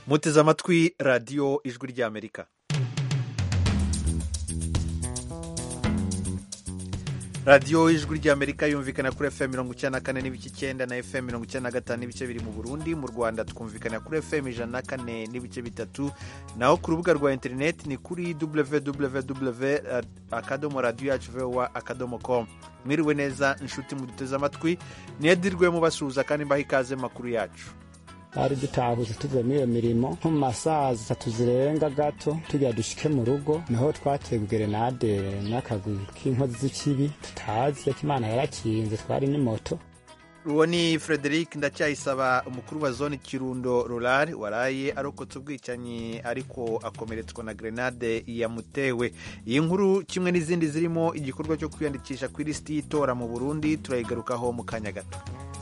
muteze amatwi radiyo ijwi ry'amerika radiyo ijwi ry'amerika yumvikana kuri fm mirongo icyenda na kane n'ibice icyenda na fm mirongo icyenda na gatanu n'ibice biri mu burundi mu rwanda twumvikana kuri fm ijana na kane n'ibice bitatu naho ku rubuga rwa interineti ni kuri www akadomo radiyo yacu vowa akadomo com mwiriwe neza inshuti muduteze amatwi niyedirwe mubasuhuza kandi mbaha ikaze makuru yacu twari dutahuze tuvuye muri iyo mirimo nko mu masaha zitatu zirenga gato tugira dushike mu rugo niho twateye gerenade n'akagwi k'inkozi z'ikibi tutazi ko imana yarakinze twari n'imoto uwo ni frederic ndacyayisaba umukuru wa zone kirundo rurari waraye arokotse ubwicanyi ariko akomeretswa na grenade yamutewe iyi nkuru kimwe n'izindi zirimo igikorwa cyo kwiyandikisha ku ilisiti y'itora mu burundi turayigarukaho mu kanya gato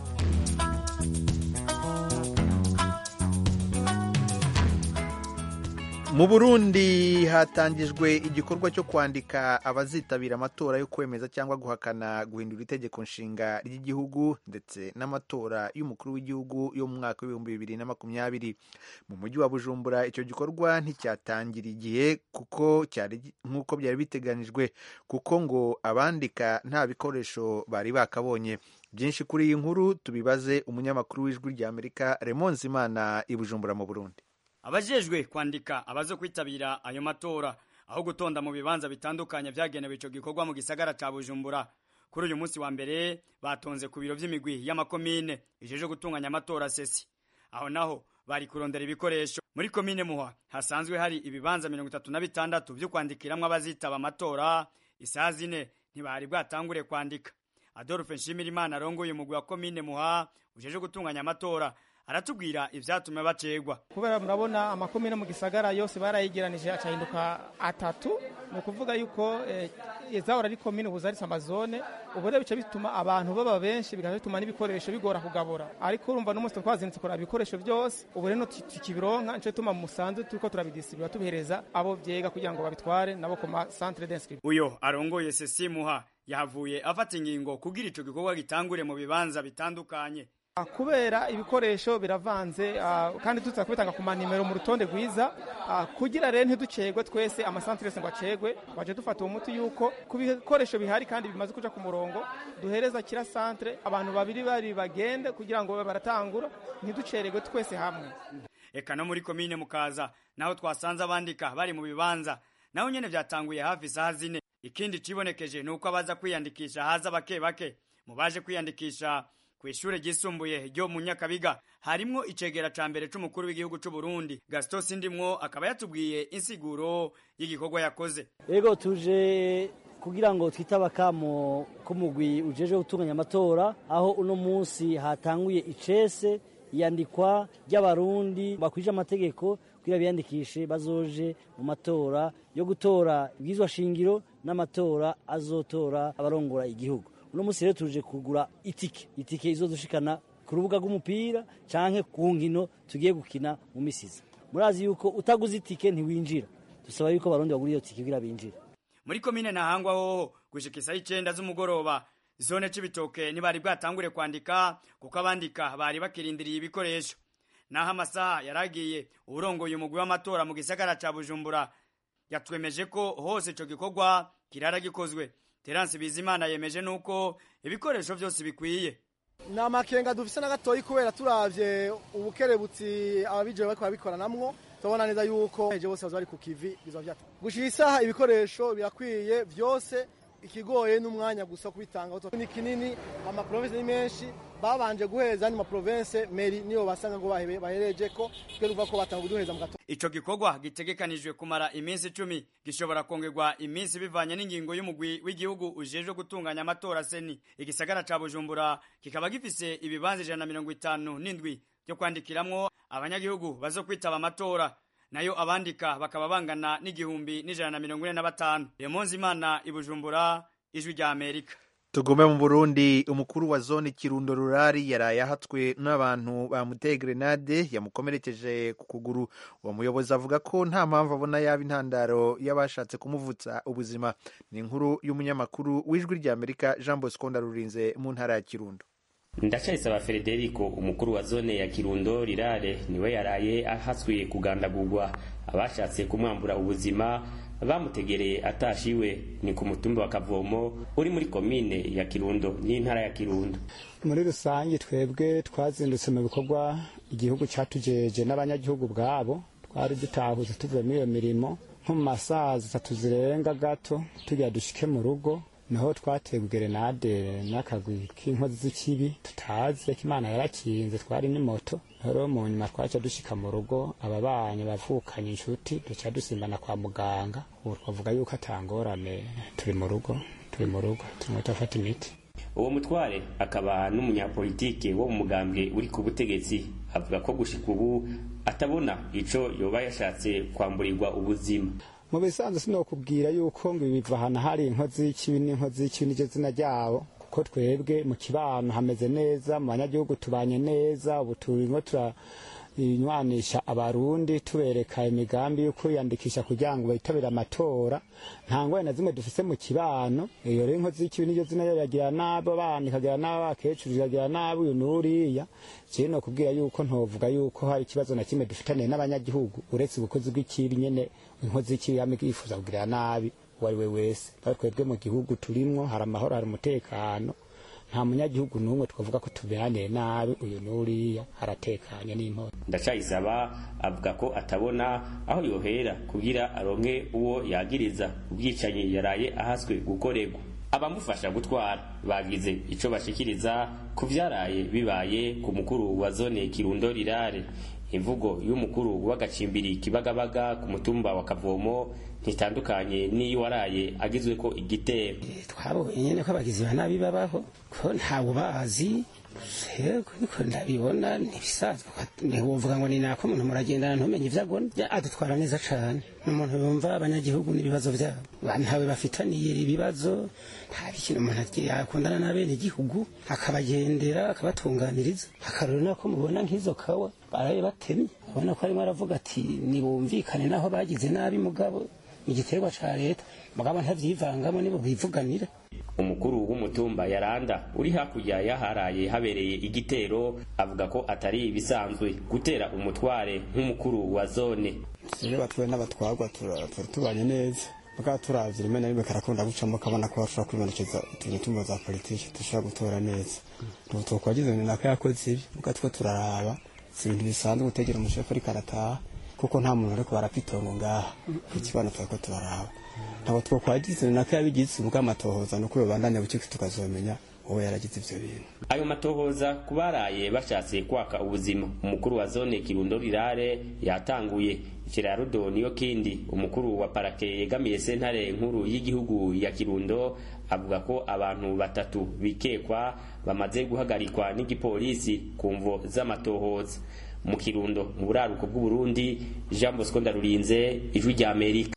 mu burundi hatangijwe igikorwa cyo kwandika abazitabira amatora yo kwemeza cyangwa guhakana guhindura itegeko nshinga ry'igihugu ndetse n'amatora y'umukuru w'igihugu yo mu mwaka w'ibihumbi bibiri na makumyabiri mu mujyi wa bujumbura icyo gikorwa nticyatangira igihe kuko cyari nk'uko byari biteganyijwe kuko ngo abandika nta bikoresho bari bakabonye byinshi kuri iyi nkuru tubibaze umunyamakuru w'ijwi ry'amerika remonze imana i bujumbura mu burundi abajejwe kwandika abazo kwitabira ayo matora aho gutonda mu bibanza bitandukanye vyagenewe ico gikorwa mu gisagara ca Bujumbura kuri uyu munsi wa mbere batonze ku biro vy'imigwi y'amakomine ijeje gutunganya amatora sesi aho naho bari kurondera ibikoresho muri komine muha hasanzwe hari ibibanza mirongo itatu na bitandatu vyo kwandikiramwo abazitaba amatora isaha zine ntibari bwatangure kwandika adolphe nshimirimana arongoye umugwi wa komine muha ujeje gutunganya amatora aratubwira ivyatumye bacegwa kubera murabona amakomine mu gisagara yose barayegeranije acahinduka atatu ni ukuvuga yuko izahora ari komine ubu zaritse amazone ubu rero bica bituma abantu baba benshi bigaca bituma n'ibikoresho bigora kugabura ariko urumva n'umunsi twazinutse kuraba ibikoresho byose ubu rero tukibironka nico gituma musanzwe turiko turabidisibura tubihereza abo vyega kugira ngo babitware nabo ku ma centre d'inscription uyo arongoye sesi muha yahavuye afata ingingo kugira ico gikorwa gitangure mu bibanza bitandukanye kubera ibikoresho biravanze kandi tuza kubitanga ku manimero mu rutonde rwiza kugira rero ntiducegwe twese amasantere yose ngo acegwe twaje dufata uwo muti yuko ku bikoresho bihari kandi bimaze kuja ku murongo duhereza kira santere abantu babiri bari bagende kugira ngo baratangura ntiduceregwe twese hamwe eka no muri komine mukaza naho twasanze abandika bari mu bibanza naho nyene vyatanguye hafi isaha zine ikindi cibonekeje ni uko abaza kwiyandikisha haza bake bake mu baje kwiyandikisha kw'ishure ryisumbuye ryo mu Nyakabiga harimwo icegera ca mbere c'umukuru w'igihugu c'u Burundi Gaston Sindimwo akaba yatubwiye insiguro y'igikorwa yakoze ego tuje kugira ngo twitaba kamo k'umugwi ujeje gutunganya amatora aho uno munsi hatanguye icese iyandikwa ry'abarundi bakwije amategeko kugira biyandikishe bazoje mu matora yo gutora ibwizwa shingiro n'amatora azotora abarongora igihugu uno munsi rero tuje kugura itike itike izodushikana ku rubuga rw'umupira canke ku nkino tugiye gukina mu misiza murazi yuko utaguze itike ntiwinjira dusaba yuko abarundi bagura iyo tike kugira binjire muri komine ntahangwa hoho gushika isaha icenda z'umugoroba zone c'ibitoke ntibari bwatangure kwandika kuko abandika bari bakirindiriye ibikoresho naho amasaha yaragiye uwurongoye umugwi w'amatora mu gisagara ca bujumbura yatwemeje ko hose ico gikorwa kirara gikozwe Terence Bizimana yemeje nuko ibikoresho byose bikwiye ni amakenga dufise na gatoyi kubera turavye ubukerebutsi ababijewe bariko babikoranamwo tubona neza yuko eje bose bari ku kivi bizoba vyata gushira isaha ibikoresho birakwiye vyose ikigoye n'umwanya gusa kubitanga ni kinini amaprovinsi ni menshi babanje guheza ni maprovinsi meri niyo basanga ngo bahereje ko twe ruva ko batanga kuduheza mu gato ico gikorwa gitegekanijwe kumara iminsi icumi gishobora kongerwa iminsi bivanye n'ingingo y'umugwi w'igihugu ujejwe gutunganya amatora seni igisagara ca bujumbura kikaba gifise ibibanza ijana na mirongo itanu n'indwi byo kwandikiramwo abanyagihugu bazo kwitaba amatora nayo abandika bakaba bangana n'igihumbi n'ijana na mirongo ine na batanu remonzi imana ibujumbura ijwi rya amerika tugume mu burundi umukuru wa zone kirundo rurari yaraye ahatswe n'abantu bamuteye grenade yamukomerekeje ku kuguru uwo muyobozi avuga ko nta mpamvu abona yaba intandaro y'abashatse kumuvutsa ubuzima ni inkuru y'umunyamakuru w'ijwi rya amerika jean bosco ndarurinze mu ntara ya kirundo ndacayisaba frederico umukuru wa zone ya kirundo rirare niwe yaraye ahaswe kugandagurwa abashatse kumwambura ubuzima bamutegereye atashiwe ni ku mutumba wa kavomo uri muri komine ya kirundo n'intara ya kirundo muri rusange twebwe twazindutse mu bikorwa igihugu cyatujeje n'abanyagihugu bwabo twari dutahuze tuvuye muri iyo mirimo nko mu masaha zitatu zirenga gato tugira dushike mu rugo naho twateye gerenade n'akagwi k'inkozi z'ikibi tutazi ko imana yarakinze twari n'imoto rero mu nyuma twaca dushika mu rugo ababanyi bavukanye inshuti duca dusimbana kwa muganga ubu twavuga yuko atangorane turi mu rugo turi mu rugo turimo turafata imiti uwo mutware akaba n'umunyapolitike wo mu mugambwe uri ku butegetsi avuga ko gushika ubu atabona ico yoba yashatse kwamburirwa ubuzima mu bisanzwe sinokubwira yuko ngo ibi biva ahantu hari inkozi y'ikibi n'inkozi y'ikibi n'iryo zina ryabo kuko twebwe mu kibano hameze neza mu banyagihugu tubanye neza ubu turimo turanywanisha abarundi tubereka imigambi yo kwiyandikisha kugira ngo bitabire amatora nta ngwara na zimwe dufise mu kibano iyo rero inkozi y'ikibi n'iryo zina riragira nabi abana ikagira nabi abakecuru ikagira nabi uyu n'uriya jewe nokubwira yuko ntovuga yuko hari ikibazo na kimwe dufitaniye n'abanyagihugu uretse ubukozi bw'ikibi nyene inkozi y'ikibi yama yifuza kugirira nabi uwo ari we wese bari twebwe mu gihugu turimwo hari amahoro hari umutekano nta munyagihugu n'umwe twavuga ko tuberaniye nabi uyu n'uriya haratekanye n'imporo ndacayisaba avuga ko atabona aho yohera kugira aronke uwo yagiriza ubwicanyi yaraye ahaswe gukorerwa abamufasha gutwara bagize ico bashikiriza ku vyaraye bibaye ku mukuru wa zone kirundo rirare imvugo y'umukuru w'agacimbiri kibagabaga ku mutumba wa kavomo ntitandukanye n'iyo waraye agizwe ko igitero twabonye nyene ko abagizi ba nabi babaho ko ntawe bazi ariko ndabibona ntibisanzwe ntiwovuga ngo ni nako umuntu muragendana ntumenye ivyo agona adutwara neza cane n'umuntu yumva abanyagihugu n'ibibazo vyabo ntawe bafitaniye ibibazo nta bikintu umuntu yakundana n'abene igihugu akabagendera akabatunganiriza akarero nako mubona nk'izo kawa baraye batemye ubona ko arimo aravuga ati nibumvikane naho bagize nabi mugabo igiterwa ca leta mugabo ntavyivangamo nibo bivuganira umukuru w'umutumba yaranda uri hakurya yaharaye habereye igitero avuga ko atari ibisanzwe gutera umutware nk'umukuru wa zone iyo batwaye n'abatwarwa tubanye neza mugabo turavye rimwe na rimwe karakunda gucamo kabona ko bashobora kwibonekeza imitumba za politiki dushobora gutora neza ubu twakwagize ni nako yakoze ibi mugabo two turaraba si ibintu bisanzwe gutegera umushefu ariko arataha kuko nta muntu ariko barapitongo ngaha ikibano twariko turaraba ntabwo twakwagize ni nako yabigize ubwo amatohoza nuko babandanya buciki tukazomenya uwo yaragize ivyo bintu ayo matohoza kubaraye bashatse kwaka ubuzima umukuru wa zone kirundo rirare yatanguye ikirarudo niyo kindi umukuru wa parake yegamiye sentare nkuru y'igihugu ya kirundo avuga ko abantu batatu bikekwa bamaze guhagarikwa n'igipolisi ku mvo z'amatohoza mu kirundo mu buraruko bw'uburundi jean bosco ndarurinze ijwi rya amerika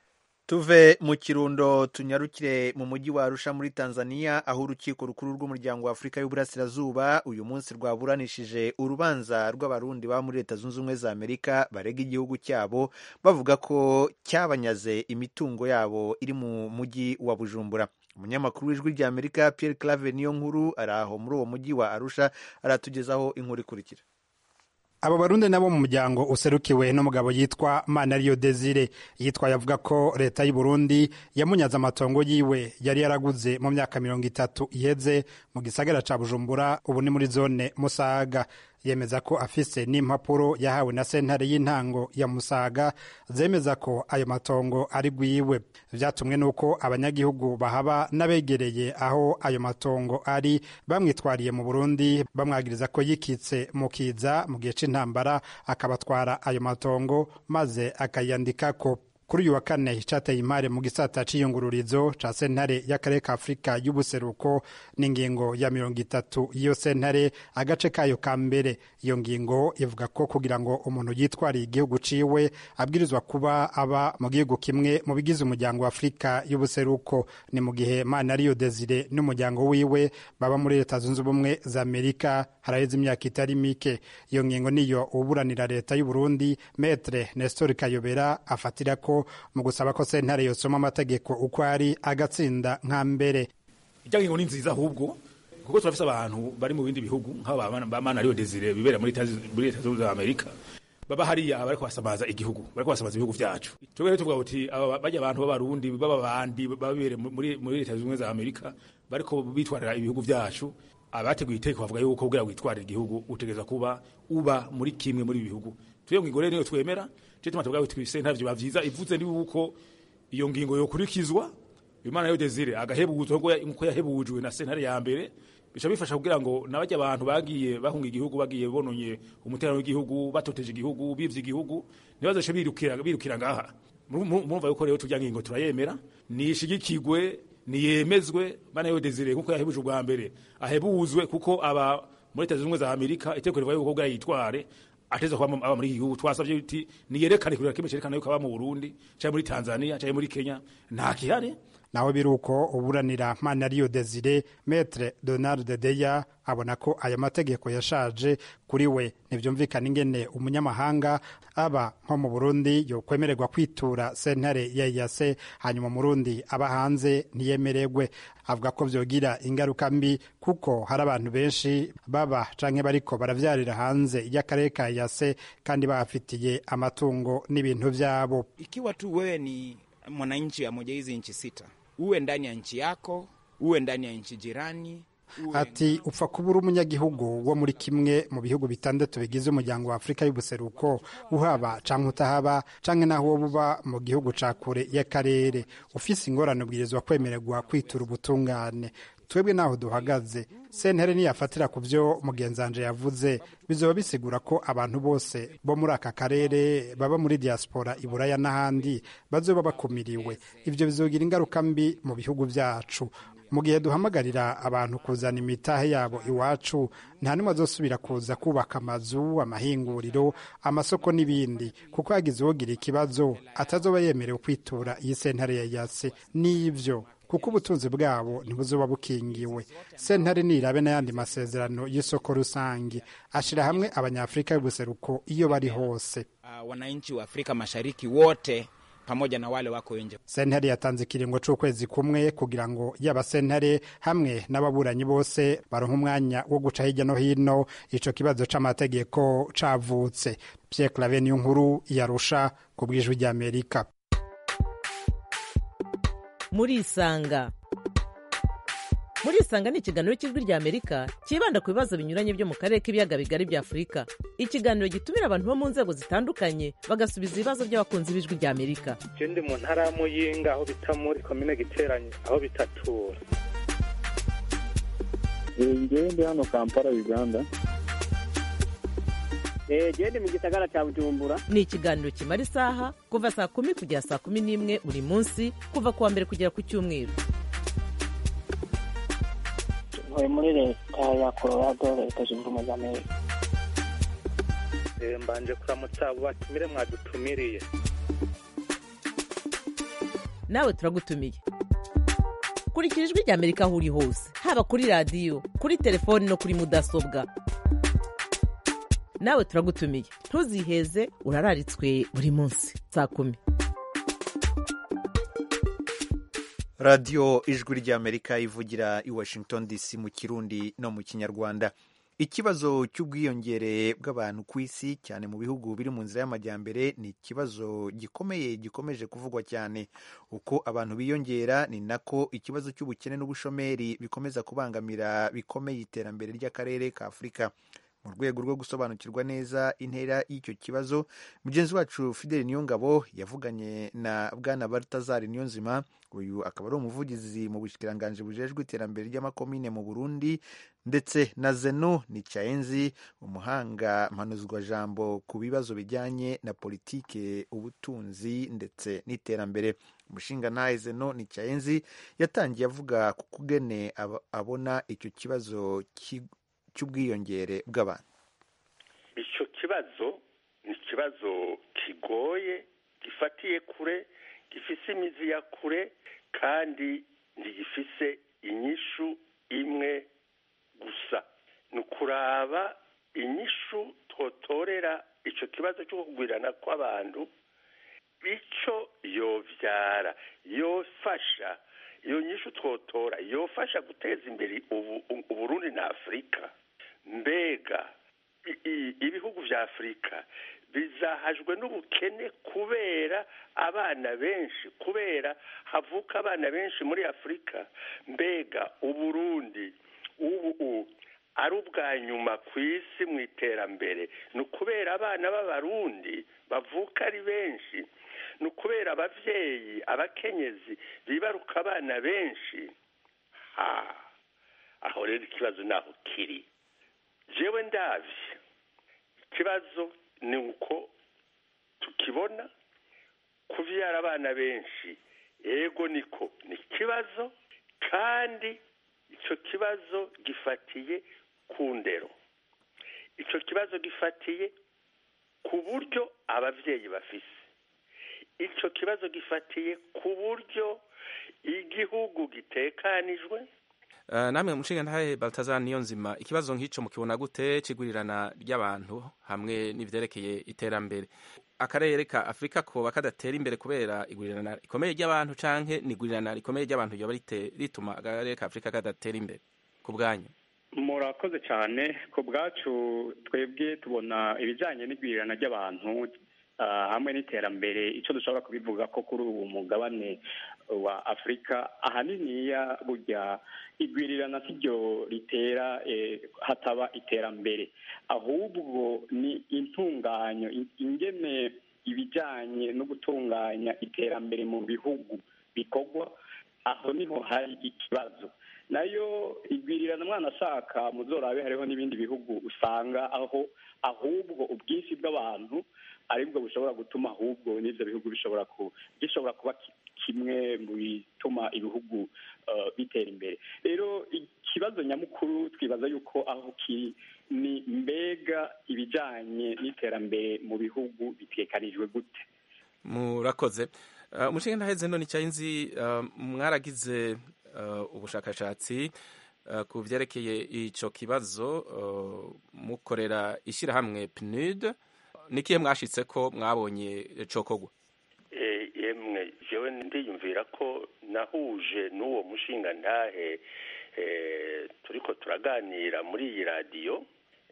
tuve mu kirundo tunyarukire mu mujyi wa arusha muri tanzania aho urukiko rukuru rw'umuryango wa afurika y'uburasirazuba uyu munsi rwaburanishije urubanza rw'abarundi baba muri leta zunze ubumwe za amerika barega igihugu cyabo bavuga ko cyabanyaze imitungo yabo iri mu mujyi wa bujumbura umunyamakuru w'ijwi rya amerika pierre clave niyo nkuru ari aho muri uwo mujyi wa arusha aratugezaho inkuru ikurikira abo barundi nabo mu muryango userukiwe n'umugabo yitwa manariyo desire yitwaye avuga ko leta y'u Burundi yamunyaze amatongo yiwe yari yaraguze mu myaka mirongo itatu iheze mu gisagara ca bujumbura ubu ni muri zone musaga yemeza ko afise n'impapuro yahawe na sentare y'intango ya musaga zemeza ko ayo matongo ari bwiwe vyatumwe n'uko abanyagihugu bahaba n'abegereye aho ayo matongo ari bamwitwariye mu burundi bamwagiriza ko yikitse mu kiza mu gihe c'intambara akabatwara ayo matongo maze akayandikako kuri uyu wa kane cateye imari mu gisata c'iyungururizo ca sentare y'akarere ka afurika y'ubuseruko n'ingingo ya mirongo itatu y'iyo sentare agace kayo ka mbere iyo ngingo ivuga ko kugira ngo umuntu yitwariye igihugu ciwe abwirizwa kuba aba mu gihugu kimwe mu bigize umuryango wa afurika y'ubuseruko ni mu gihe manariyo desire n'umuryango wiwe baba muri leta zunze ubumwe za amerika haraheze imyaka itari mike iyo ngingo niyo uburanira leta y'u Burundi metre nestor kayobera afatira ko mu gusaba ko sentare yosoma amategeko uko ari agatsinda nka mbere ijya ngingo ni nziza ahubwo kuko turafise abantu bari mu bindi bihugu nk'aba ba mana Rio Desire bibera muri leta zunze za Amerika baba hariya bariko basamaza igihugu bariko basamaza ibihugu vyacu twebwe tuvuga uti bajya abantu b'abarundi baba bandi babere muri muri leta zunze za Amerika bariko bitwarira ibihugu vyacu abateguye iteko bavuga yuko kugira witwarira igihugu utegeza kuba uba muri kimwe muri bihugu tuyo ngingo rero niyo twemera cyo tuma tuvuga uti ntavyo bavyiza ivuze ni uko iyo ngingo yokurikizwa imana yo desire agahebuzwa nko yahebujwe na sentare ya mbere bica bifasha kugira ngo nabajya abantu bagiye bahunga igihugu bagiye bononye umutekano w'igihugu batoteje igihugu bivye igihugu nibazoce birukira birukira ngaha murumva yuko rero turya ngingo turayemera nishigikigwe niyemezwe mana yo desire nkuko yahebuje ubwa mbere ahebuzwe kuko aba muri leta zunze za amerika iteko rivuga yuko yitware ateza kuba aba muri iki gihugu twasavye uti niyerekane kugira kimwe cerekana yuko aba mu burundi canke muri tanzania canke muri kenya nta kihari naho biri uko uburanira mana Rio Desire Maître Donald Deya abona ko aya mategeko yashaje kuri we ntibyumvikana ingene umunyamahanga aba nko mu Burundi yokwemererwa kwitura sentare ya yase hanyuma Murundi aba hanze ntiyemererwe avuga ko vyogira ingaruka mbi kuko hari abantu benshi baba canke bariko baravyarira hanze y'akarere ka yase kandi bahafitiye amatungo n'ibintu vyabo ikiwa tu wewe ni mwananchi wa moja hizi nchi sita uwe ndani ya nchi yako uwe ndani ya nchi jirani ati upfa kuba uri umunyagihugu wo muri kimwe mu bihugu bitandatu bigize umuryango wa afurika y'ubuseruko uhaba canke utahaba canke naho woba uba mu gihugu ca kure y'akarere ufise ingorane ubwirizwa kwemererwa kwitura ubutungane twebwe naho duhagaze sentere niyafatira ku byo mugenzanje yavuze bizoba bisigura ko abantu bose bo muri aka karere baba muri diaspora iburaya n'ahandi bazoba bakumiriwe ivyo bizogira ingaruka mbi mu bihugu vyacu mu gihe duhamagarira abantu kuzana imitahe yabo iwacu nta n'umwe azosubira kuza kubaka amazu amahinguriro amasoko n'ibindi kuko yagize uwogira ikibazo atazoba yemerewe kwitura iyi sentare ya yase n'ivyo kuko ubutunzi bwabo ntibuzoba bukingiwe sentare nirabe n'ayandi masezerano y'isoko rusange ashira hamwe abanyafurika y'ubuseruko iyo bari hose uh, wananchi wa Afrika Mashariki wote pamoja na wale wako nje. Sentare yatanze ikiringo c'ukwezi kumwe kugira ngo yaba sentare hamwe n'ababuranyi bose baronka umwanya wo guca hirya no hino ico kibazo c'amategeko cavutse. Pierre Claver niyo nkuru yarusha ku bw'ijwi ry'Amerika. murisanga murisanga ni ikiganiro cy'ijwi ry'amerika cyibanda ku bibazo binyuranye byo mu karere k'ibiyaga bigari bya afurika ikiganiro gitumira abantu bo mu nzego zitandukanye bagasubiza ibibazo by'abakunzi b'ijwi ry'amerika je ndi mu ntara ya muyinga aho bita muri komine giteranye aho bitatura ngewe ndi hano kampala uganda gende mu gisagara cya bujumbura ni ikiganiro kimara isaha kuva saa kumi kugera saa kumi n'imwe buri munsi kuva ku wa mbere kugera ku cyumweru ntuye muri leta ya colorado leta zunze ubumwe za amerika mbanje kuramutsa abo batumire mwadutumiriye nawe turagutumiye kurikira ijwi ry'amerika aho uri hose haba kuri radiyo kuri telefoni no kuri mudasobwa nawe turagutumiye ntuziheze urararitswe buri munsi saa kumi radiyo ijwi ry'amerika ivugira i washington dc mu kirundi no mu kinyarwanda ikibazo cy'ubwiyongere bw'abantu ku isi cyane mu bihugu biri mu nzira y'amajyambere ni ikibazo gikomeye gikomeje kuvugwa cyane uko abantu biyongera ni nako ikibazo cy'ubukene n'ubushomeri bikomeza kubangamira bikomeye iterambere ry'akarere ka afurika mu rwego rwo gusobanukirwa neza intera y'icyo kibazo mugenzi wacu fideli niyongabo yavuganye na bwana baltazar niyonzima uyu akaba ari umuvugizi mu bushikiranganji bujejwe iterambere ry'amakomine mu burundi ndetse na zeno nicyayenzi umuhanga mpanuzwajambo ku bibazo bijyanye na politike ubutunzi ndetse n'iterambere umushinga ntahe zeno nicyayenzi yatangiye avuga ku kugene abona icyo kibazo cy'ubwiyongere bw'abantu icyo kibazo ni ikibazo kigoye gifatiye kure gifise imizi ya kure kandi ntigifise inyishu imwe gusa ni ukuraba inyishu twotorera icyo kibazo cyo kugwirana kw'abantu icyo yobyara yofasha iyo nyishu twotora yofasha guteza imbere uburundi na afurika mbega ibihugu vya afurika bizahajwe n'ubukene kubera abana benshi kubera havuka abana benshi muri afurika mbega uburundi ubu ari ubwa nyuma ku isi mu iterambere ni ukubera abana b'abarundi bavuka ari benshi ni ukubera ababyeyi abakenyezi bibaruka abana benshi aho rero ikibazo naho kiri jewe ndabye ikibazo ni uko tukibona kubyara abana benshi yego niko ni ikibazo kandi icyo kibazo gifatiye ku ndero icyo kibazo gifatiye ku buryo ababyeyi bafise icyo kibazo gifatiye ku buryo igihugu gitekanijwe namwe mushinga ntahe baltazar niyo nzima ikibazo nk'icyo mukibona gute kigurirana ry'abantu hamwe n'ibyerekeye iterambere akarere ka afurika koba kadatera imbere kubera igurirana rikomeye ry'abantu canke n'igurirana rikomeye ry'abantu ryoba rituma akarere ka afurika kadatera imbere ku bwanyu murakoze cyane ku bwacu twebwe tubona ibijyanye n'igwirirana ry'abantu hamwe n'iterambere icyo dushobora kubivuga ko kuri ubu mugabane wa afurika ahaniniya burya igwirirana si ryo ritera hataba iterambere ahubwo ni intunganyo ingene ibijyanye no gutunganya iterambere mu bihugu bikorwa aho niho hari ikibazo nayo igwirirana mwana ashaka muzorabe hariho n'ibindi bihugu usanga aho ahubwo ubwinshi bw'abantu aribwo bushobora gutuma ahubwo n'ibyo bihugu bishobora gishobora kuba kimwe mu bituma ibihugu bitera imbere rero ikibazo nyamukuru twibaza yuko aho kiri ni mbega ibijyanye n'iterambere mu bihugu bitekanijwe gute murakoze umushinga ntaheze none nzi mwaragize ubushakashatsi ku byerekeye icyo kibazo mukorera ishyirahamwe pnud nikihe mwashitse ko mwabonye cokogwa yemwe jewe ndiyumvira ko nahuje n'uwo mushinga ntahe turiko turaganira muri iyi radiyo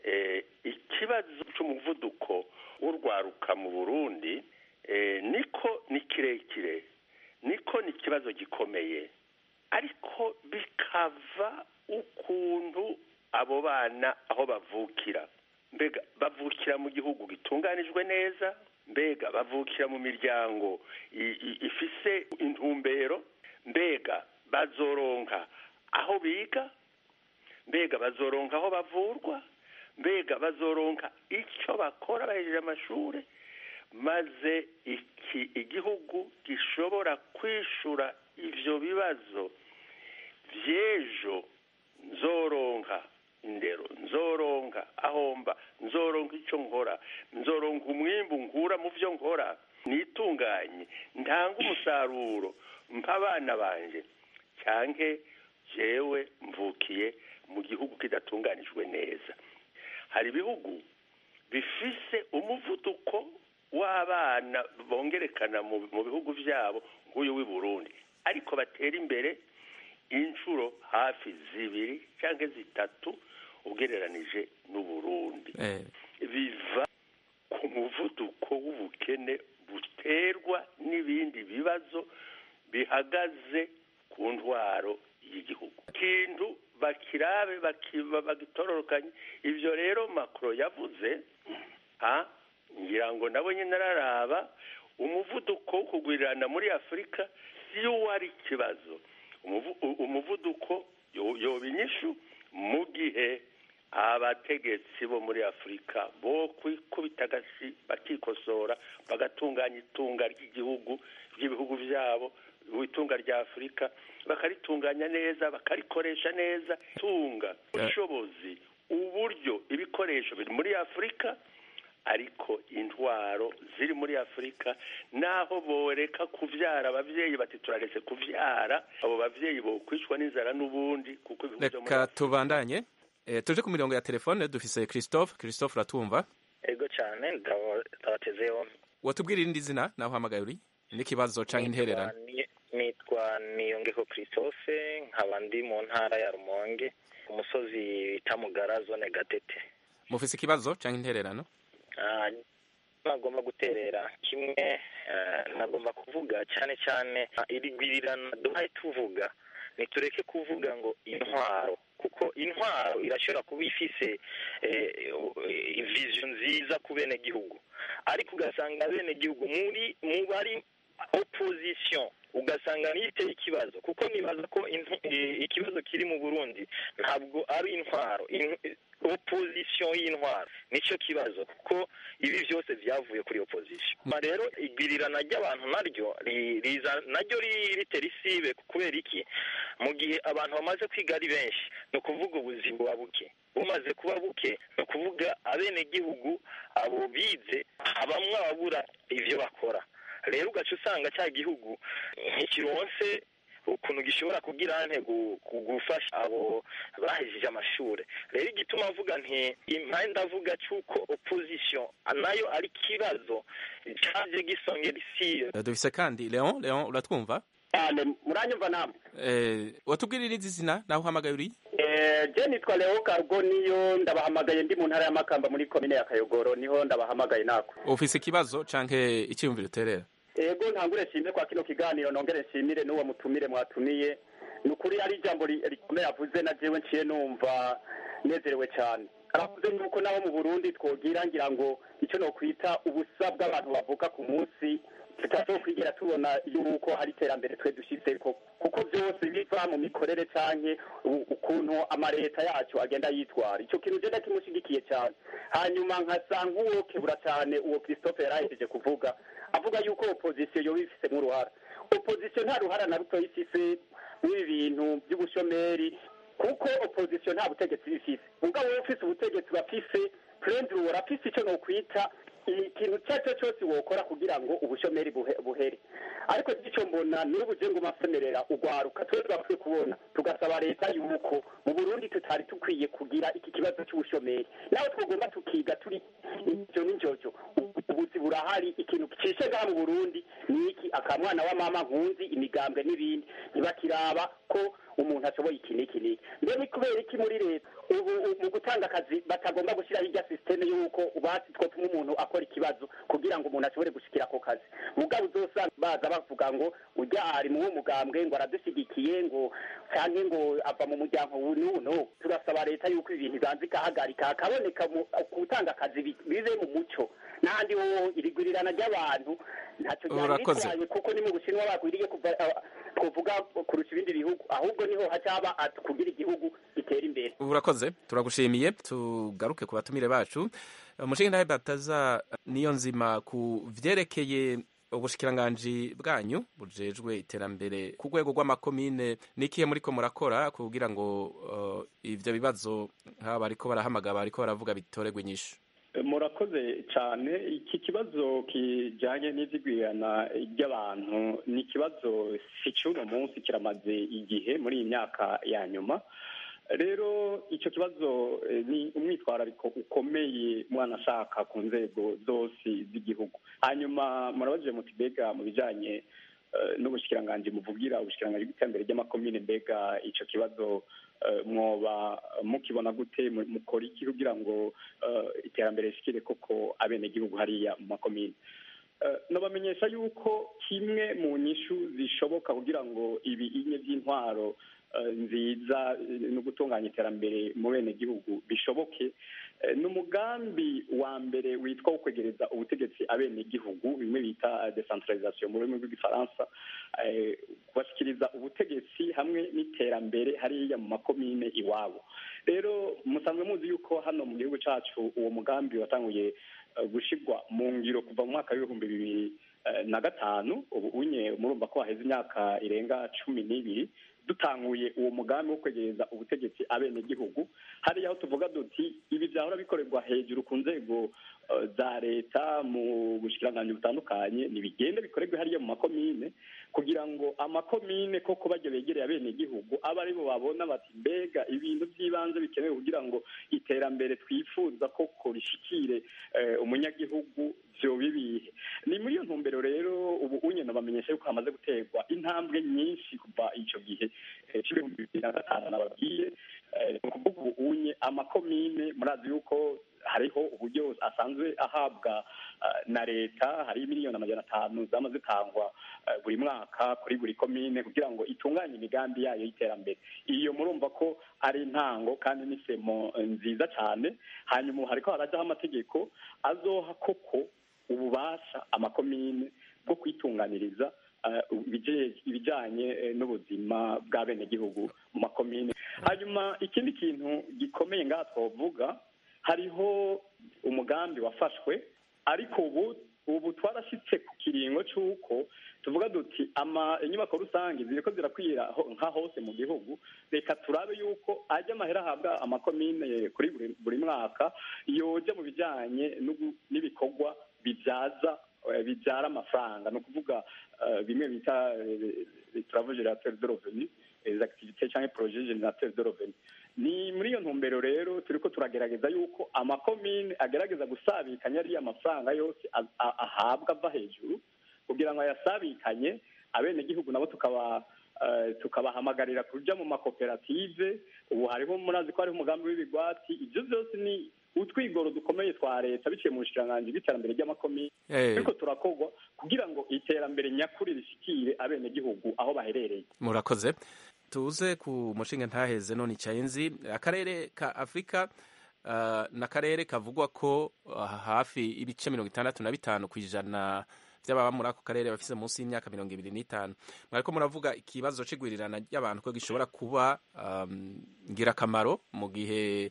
ikibazo cy'umuvuduko w'urwaruka mu burundi niko ni kirekire niko ni ikibazo gikomeye ariko bikava ukuntu abo bana aho bavukira mbega bavukira mu gihugu gitunganijwe neza mbega bavukira mu miryango ifise intumbero mbega bazoronka aho biga mbega bazoronka aho bavurwa mbega bazoronka icyo bakora bahejeje amashuri maze iki igihugu gishobora kwishura ivyo bibazo vy'ejo nzoronka indero nzoronka ahomba nzoronka icyo nkora nzoronka umwimbu nkura mu byo nkora nitunganye ntanga umusaruro mpa abana banje cyanke jewe mvukiye mu gihugu kidatunganijwe neza hari ibihugu bifise umuvuduko w'abana bongerekana mu bihugu byabo nk'uyu w'i Burundi ariko batera imbere inshuro hafi zibiri cyangwa zitatu ugereranije n'uburundi biva ku muvuduko w'ubukene buterwa n'ibindi bibazo bihagaze ku ntwaro y'igihugu ikintu bakirabe bagitororokanye ibyo rero makoro yavuze ngira ngo nabo nyine araraba umuvuduko wo kugwirirana muri afurika si wo wari ikibazo umuvuduko yoba inyishu mu gihe abategetsi bo muri afurika bo kwikubita agasi bakikosora bagatunganya itunga ry'igihugu ry'ibihugu byabo itunga rya afurika bakaritunganya neza bakarikoresha neza itunga ubushobozi uburyo ibikoresho biri muri afurika ariko intwaro ziri muri afurika naho boreka kuvyara abavyeyi bati turaretse kuvyara abo bavyeyi bokwicwa n'inzara n'ubundi kuko reka tubandanye e, tuje ku mirongo ya telefone dufise christophe christophe uratumva ego cyane ndabateze yombi watubwira irindi zina naho uhamagaye uri n'ikibazo canke intererano nitwa niyongeho christophe nkaba ndi mu ntara ya rumonge umusozi bita mugara zone gatete mufise ikibazo cyangwa intererano Ah, nagomba guterera kimwe eh, nagomba kuvuga cyane cyane ah, iri gwirirana duhaye tuvuga nitureke kuvuga ngo intwaro kuko intwaro irashobora kuba ifise eh, eh, vision nziza ku bene gihugu ariko ugasanga bene gihugu muri mu bari opposition ugasanga niyo iteye ikibazo kuko nibaza ko intu- eh, ikibazo kiri mu burundi ntabwo ari intwaro In- eh, opposition y'intwaro nicyo kibazo kuko ibi byose byavuye kuri opposition Ma rero igwirirana ry'abantu naryo ri- riza naryo ri- ritera isibe kubera iki mu gihe abantu bamaze kwiga ari benshi ni ukuvuga ubuzima buba buke bumaze kuba buke ni ukuvuga abenegihugu abo bize bamwe ababura ivyo bakora rero ugaca usanga cya gihugu ntikironse ukuntu gishobora kugira ante gu- gu- gufasha abo bahejeje amashuri rero igituma mvuga nti impande ndavuga cy'uko opposition nayo ari ikibazo cyaje gisongera isi Eh, dufise kandi leon leon uratwumva cyane muranyumva namwe Eh, watubwirira izi zina naho uhamagaye uri Eh, je nitwa leo cargo niyo ndabahamagaye ndi mu ntara ya makamba muri komine ya kayogoro niho ndabahamagaye nako ufise ikibazo canke icyiyumviro uterera ego ntangure nshimire kwa kino kiganiro nongere nshimire n'uwo mutumire mwatumiye ni ukuri ari ijambo ri- rikomeye avuze na jewe nciye numva nezerewe cyane aravuze nuko nabo mu burundi twogira ngira ngo icyo nokwita ubusa bw'abantu bavuka ku munsi tutazokwigera tubona yuko hari iterambere twe dushyizeko kuko byose biva mu mikorere canke u- ukuntu amaleta yacu agenda yitwara icyo kintu je ndakimushigikiye cyane hanyuma nkasa nk'uwokebura cyane uwo christophe yarahejeje kuvuga avuga yuko opozisiyo yoba ifisemo uruhara opozisiyo nta ruhara na ruto ifise muri bintu by'ubushomeri kuko opozisiyo nta butegetsi bifise ubwo wowe ufise ubutegetsi bafise purenduru warafise icyo nokwita ikintu icyo ari cyo cyose wokora kugira ngo ubushomeri buhe- buhere ariko icyo mbona n'ubu je ngo masemerera ugwaruka twe twakwiye kubona tugasaba leta yuko mu burundi tutari tukwiye kugira iki kibazo cy'ubushomeri nawe twagomba tukiga turi icyo n'injojo ubuzi burahari ikintu cishe ngaha mu burundi ni iki akamwana wa mama nkunzi imigambwe n'ibindi ntibakiraba ko umuntu ashoboye iki n'iki n'iki mbe ni kubera iki muri leta ubu u- mu gutanga akazi batagomba gushyiraho irya sisiteme y'uko basi twotuma umuntu akora ikibazo kugira ngo umuntu ashobore gushikira ako kazi mugabo uzosanga baza bavuga ngo ujya ari mu mugambwe ngo aradushyigikiye ngo cyangwa ngo ava mu muryango n'ubu no turasaba leta yuko ibintu ibanza ikahagarika hakaboneka mu- gutanga akazi bi- bibe mu muco n'ahandi ho irigurirana ry'abantu ntacyo ryari Urakoze. bitwaye kuko ni mu bushinwa bakwiriye kuva ah, twovuga kurusha ibindi bihugu ahubwo niho hacaba at- kugira igihugu gitera imbere urakoze turagushimiye tugaruke ku batumire bacu umushinga ntawe bataza niyo nzima ku vyerekeye ubushikiranganji bwanyu bujejwe iterambere ku rwego rw'amakomine n'ikihe muriko murakora kugira ngo uh, ivyo bibazo nk'aba bariko barahamagara bariko baravuga bitoregwe inyishu murakoze cyane iki kibazo kijyanye n'ibyigwirana ry'abantu ni ikibazo si cy'uno munsi kiramaze igihe muri iyi myaka ya nyuma rero icyo kibazo eh, ni umwitwarariko ukomeye mwana ashaka ku nzego zose z'igihugu hanyuma murabajije muti mbega mu bijyanye eh, n'ubushikiranganji muvugira ubushikiranganji bw'iterambere ry'amakomine mbega icyo kibazo eh, mwoba mukibona gute mu- mukora iki kugira ngo eh, iterambere rishikire koko abenegihugu hariya mu makomine Eh, nabamenyesha yuko kimwe mu nyishu zishoboka kugira ngo ibi inye by'intwaro eh, nziza eh, no gutunganya iterambere mu bene gihugu bishoboke eh, ni umugambi wa mbere witwa wo kwegereza ubutegetsi abene gihugu bimwe bita decentralisation mu rurimi rw'igifaransa eh, kubashyikiriza ubutegetsi hamwe n'iterambere hariya mu makomine iwabo rero musanzwe muzi yuko hano mu gihugu cyacu uwo mugambi watanguye eh, gushirwa mu ngiro kuva mu mwaka w'ibihumbi bibiri eh, na gatanu ubu unye murumva ko haheze imyaka irenga cumi n'ibiri dutanguye uwo mugambi wo kwegereza ubutegetsi abenegihugu hariya aho tuvuga duti ibi byahora bikorerwa hejuru ku nzego eh, za leta mu bushikiranganji butandukanye ntibigende bikorerwe hariya mu makomine kugira ngo amakomine koko bajya begereye abenegihugu abe aribo babona bati mbega ibintu by'ibanze bikenewe kugira ngo iterambere twifuza koko rishikire eh, umunyagihugu vyoba ibihe ni muri iyo ntumbero rero ubu unyene bamenyesha yuko hamaze guterwa intambwe nyinshi kuva ico gihe eh, c'ibihumbi bibiri na gatanu nababwiye eh, ni ukuvuga ubu unye amakomine murazi yuko hariho uburyo asanzwe ahabwa eh, na leta hari miliyoni amajana atanu zama zitangwa eh, buri mwaka kuri buri komine kugira ngo itunganye imigambi yayo y'iterambere iyo murumva ko ari intango kandi n'isemo eh, nziza cyane hanyuma ubu hariko harajaho amategeko azoha koko ububasha amakomine bwo kwitunganiriza eh, ibije- ibijanye eh, n'ubuzima bw'abenegihugu mu makomine hanyuma ikindi kintu gikomeye ngaha twavuga hariho umugambi wafashwe ariko ubu ubu twarashyitse ku kiringo cy'uko tuvuga duti ama inyubako rusange ziriko zirakwira ho- nka hose mu gihugu reka turabe yuko ajya amahera ahabwa amakomine kuri buri, buri mwaka yoja mu bijanye n'ugu- n'ibikorwa bibyaza eh, bibyara amafaranga ni ukuvuga eh, bimwe bita travaux générateurs de revenus les activités cyangwa projet générateurs de revenus ni muri iyo ntumbero rero turiko turagerageza yuko amakomine agerageza gusabikanya ariya mafaranga yose a- a- ahabwa ava hejuru kugira ngo ayasabikanye abenegihugu nabo tukaba eh, tukabahamagarira kuja mu makoperative ubu hariho murazi ko hariho umugambi w'ibigwati ivyo vyose ni utwigoro dukomeye twa leta biciye mu bushikiranganji bw'iterambere ry'amakomine Eh. ariko turakorwa kugira ngo iterambere nyakuri rishikire abenegihugu aho baherereye murakoze tuze ku mushinga ntaheze none icayenzi akarere ka afurika uh, n'akarere kavugwa ko uh, hafi ibice mirongo itandatu na bitanu ku ijana vy'ababa muri ako karere bafise munsi y'imyaka mirongo ibiri n'itanu mwariko muravuga ikibazo c'igwirirana ry'abantu ko gishobora kuba um, ngirakamaro mu gihe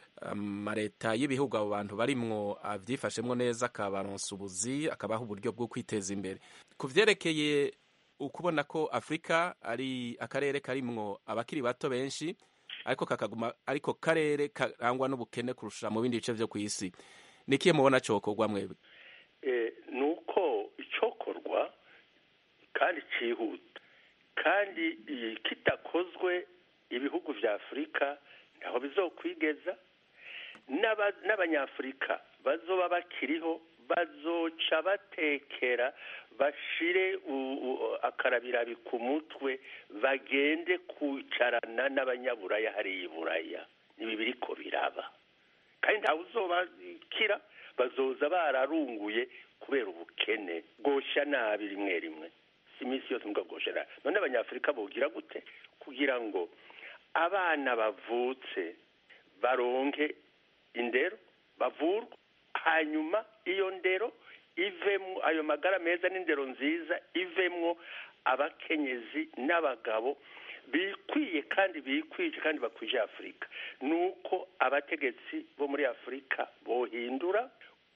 amaleta y'ibihugu abo bantu barimwo avyifashemwo neza akabaronsa ubuzi akabaha uburyo bwo kwiteza imbere ku vyerekeye ukubona ko afurika ari akarere karimwo abakiri bato benshi ariko kakaguma ariko karere karangwa n'ubukene kurusha mu bindi bice vyo kw'isi nikiye mubona cokorwa mwebwe Eh, ni uko icokorwa kandi cyihuta kandi eh, kitakozwe ibihugu vya afurika ntaho bizokwigeza N'aba- n'abanyafurika bazoba bakiriho bazoca batekera bashire u- u- akarabirabi ku mutwe bagende kwicarana n'abanyaburaya hariya i buraya ibi biriko biraba kandi ntawe uzobakira bazoza bararunguye kubera ubukene bwosha nabi rimwe rimwe si iminsi yose mbwa bwosha nabi none abanyafurika bogira gute kugira ngo abana bavutse baronke indero bavurwa hanyuma iyo ndero ivemwo ayo magara meza n'indero nziza ivemwo abakenyezi n'abagabo bikwiye kandi bikwije kandi bakwije afurika ni uko abategetsi bo muri afurika bohindura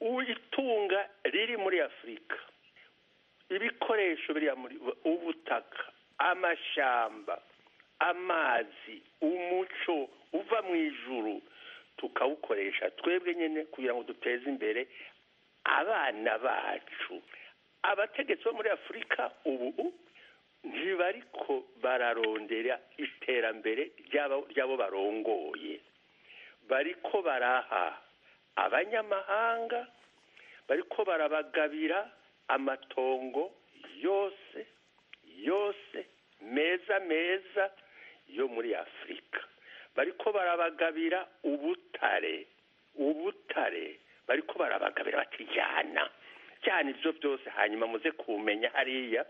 itunga riri muri afurika ibikoresho biriya muri ubutaka amashamba amazi umuco uva mu ijuru tukawukoresha twebwe nyine kugira ngo duteze imbere abana bacu abategetsi bo muri afurika ubu ntibariko bararondera iterambere ry'abo barongoye bariko baraha abanyamahanga bariko barabagabira amatongo yose yose meza meza yo muri afurika bariko barabagabira ubutare ubutare bariko barabagabira batijyana cyane ibyo byose hanyuma muze kumenya hariya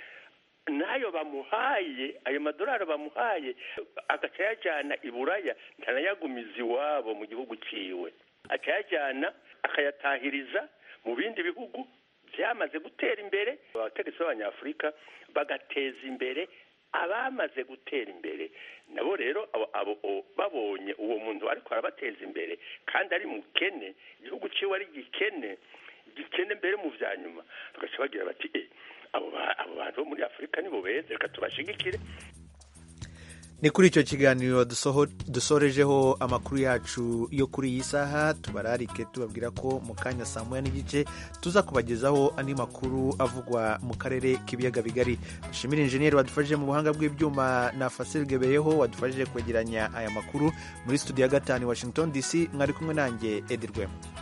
n'ayo bamuhaye ayo madolari bamuhaye agaca yajyana i buraya ntanayagumiza iwabo mu gihugu ciwe akayajyana akayatahiriza mu bindi bihugu byamaze gutera imbere abategetsi b'abanyafurika bagateza imbere abamaze gutera imbere nabo rero abo babonye uwo muntu ariko arabateza imbere kandi ari mukene igihugu ciwe ari gikene gikene mbere mu vya nyuma tugaca bagira bati abo bantu bo muri afurika nibo beza reka tubashigikire ni kuri icyo kiganiro dusorejeho amakuru yacu yo kuri iyi saha tubararike tubabwira ko mu kanya saa moya n'igice tuza kubagezaho andi makuru avugwa mu karere k'ibiyaga bigari dushimire injeniyeri wadufashije mu buhanga bw'ibyuma na fasile gebeyeho wadufashije kwegeranya aya makuru muri studio ya gatanu washington dc mwari kumwe nanjye edirwema